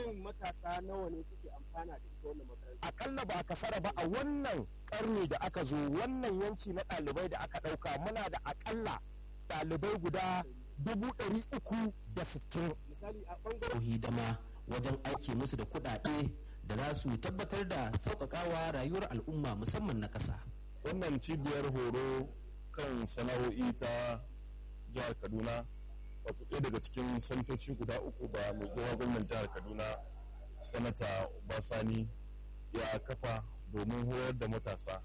kimanin matasa nawa ne suke amfana da ita wannan makaranta akalla ba kasara ba a wannan karni da aka zo wannan yanki na ɗalibai da aka ɗauka muna da akalla ɗalibai guda dubu ɗari uku da sittin misali a bangaren hidima wajen aiki musu da kuɗaɗe da za su tabbatar da sauƙaƙawa rayuwar al'umma musamman na ƙasa. wannan cibiyar horo kan sana'o'i ta jihar kaduna wato ɗaya daga cikin santoci guda uku da mai kowa gwamnan jihar kaduna sanata basani ya kafa domin horar da matasa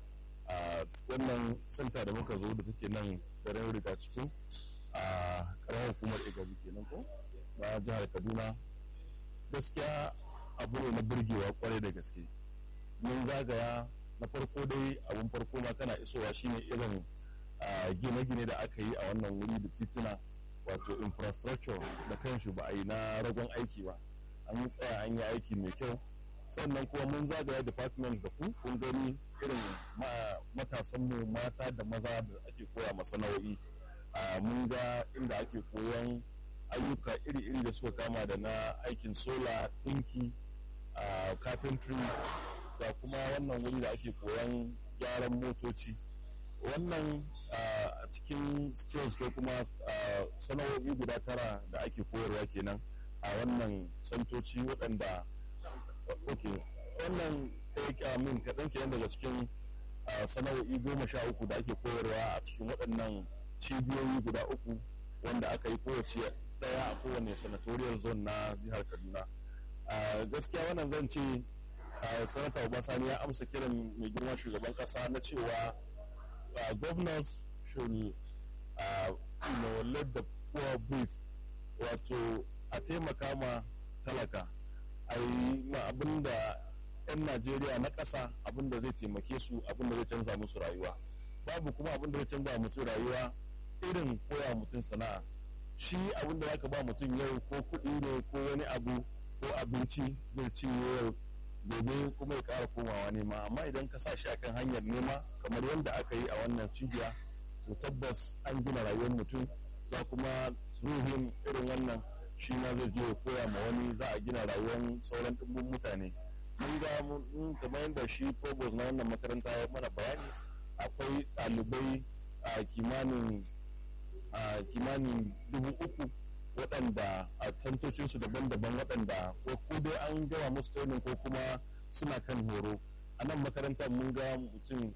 a wannan santa da muka zo da take nan garin riga cikin a karamar hukumar igabi kenan ko na jihar kaduna gaskiya abu ne na burgewa kwarai da gaske mun zagaya na farko dai abun farko ma kana isowa shine irin gine-gine da aka yi a wannan wuri da tituna wato infrastructure da kanshi ba a yi na ragon aiki ba an yi tsaya an yi aiki mai kyau sannan kuma mun zagaya department da ku kun gani irin matasanmu mata da maza da ake koya masana'o'i mun ga inda ake koyon ayyuka iri-iri da suka kama da na aikin sola ɗinki carpentry da kuma wannan wuri da ake koyon gyaran motoci wannan a cikin skills ko kuma sana'o'i guda tara da ake koyarwa kenan a wannan santoci waɗanda ok wannan min kaɗan kenan daga cikin sana'o'i goma sha uku da ake koyarwa a cikin waɗannan cibiyoyi guda uku wanda aka yi kowace ɗaya a kowane senatorial zone na jihar kaduna gaskiya wannan zan ce sanata obasani ya amsa kiran mai girma shugaban kasa na cewa governors should uh, you know, let the poor breathe wato a taimaka ma talaka a yi ma abin da 'yan najeriya na ƙasa abin da zai taimake su abin da zai canza musu rayuwa babu kuma abin da zai canza mutum rayuwa irin koya mutum sana'a shi abin da zaka ba mutum yau ko kuɗi ne ko wani abu ko abinci zai ci yau gobe kuma ya ƙara komawa nema amma idan ka sa shi akan hanyar nema kamar yadda aka yi a wannan cibiya to tabbas an gina rayuwar mutum za kuma ruhin irin wannan shi ma zai je ya koya ma wani za a gina rayuwar sauran ɗumbin mutane mun ga mun kamar yadda shi provost na wannan makaranta ya mana bayani akwai ɗalibai a kimanin a kimanin dubu uku waɗanda a santocinsu daban-daban waɗanda ko dai an gama musu training ko kuma suna kan horo a nan makarantar mun ga mutum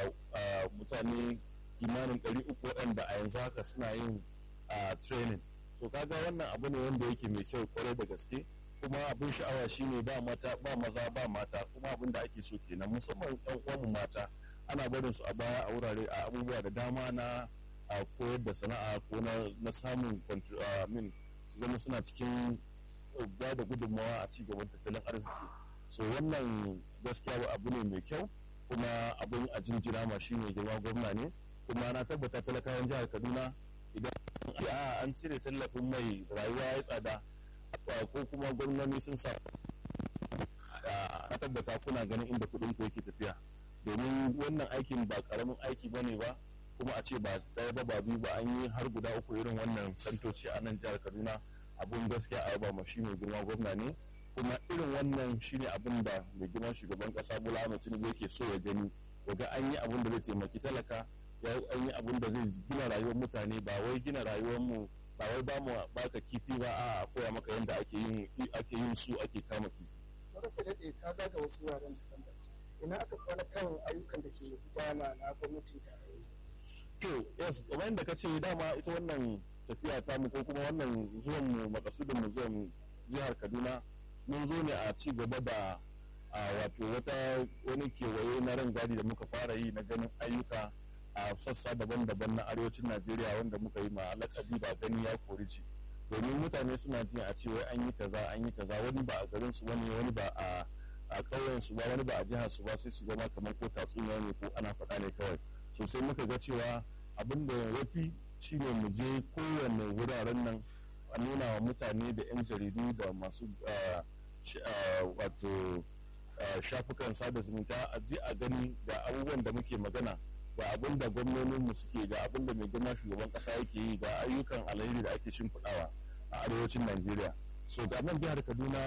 a mutane kimanin ɗari uku waɗanda a yanzu haka suna yin training to kaga wannan abu ne wanda yake mai kyau kwarai da gaske kuma abin sha'awa shine ba mata ba maza ba mata kuma abin da ake so kenan musamman ɗan uwanmu mata ana barin su a baya a wurare a abubuwa da dama na a koyar da sana'a ko na samun min su zama suna cikin ba da gudunmawa a ci gaban tattalin arziki so wannan gaskiya abu ne mai kyau kuma abin a jinjina ma shi mai girma gwamna ne kuma na tabbata talakawan jihar kaduna idan a an cire tallafin mai rayuwa ya tsada ko kuma gwamnoni sun sa a tabbata kuna ganin inda kuɗin ku yake tafiya domin wannan aikin ba karamin aiki ba ne ba kuma a ce ba ɗaya ba ba biyu ba an yi har guda uku irin wannan santoci a nan jihar kaduna abun gaskiya a yaba ma shi mai girma gwamna ne kuma irin wannan shine abin da mai girma shugaban kasa bola ahmed tinubu yake so ya gani ga an yi abin da zai taimaki talaka ya an yi abin da zai gina rayuwar mutane ba wai gina rayuwar mu ba wai ba mu baka kifi ba a koya maka yadda ake yin ake yin su ake kama kifi. Sarrafa daɗe ka zaga wasu wuraren daban ina aka kwana kan ayyukan da ke gudana na gwamnatin tarayya. to yes kamar yadda ka ce dama ita wannan tafiya ta mu ko kuma wannan zuwan mu makasudin mu zuwan jihar kaduna mun zo ne a ci gaba da a wato wata wani kewaye na ran gadi da muka fara yi na ganin ayyuka a sassa daban-daban na arewacin najeriya wanda muka yi ma lakabi ba gani ya kori ci domin mutane suna jin a ce wai an yi kaza an yi kaza wani ba a garin su wani wani ba a a ƙauyen su ba wani ba a jihar su ba sai su zama kamar ko tatsuniya ne ko ana faɗa ne kawai sosai muka ga cewa abin da ya fi shine mu je kowane wuraren nan a nuna wa mutane da 'yan jaridu da masu wato shafukan sada zumunta a je a gani ga abubuwan da muke magana ga abin da gwamnoninmu suke ga abin da mai girma shugaban kasa yake yi ga ayyukan alheri da ake shimfiɗawa a arewacin najeriya so ga nan jihar kaduna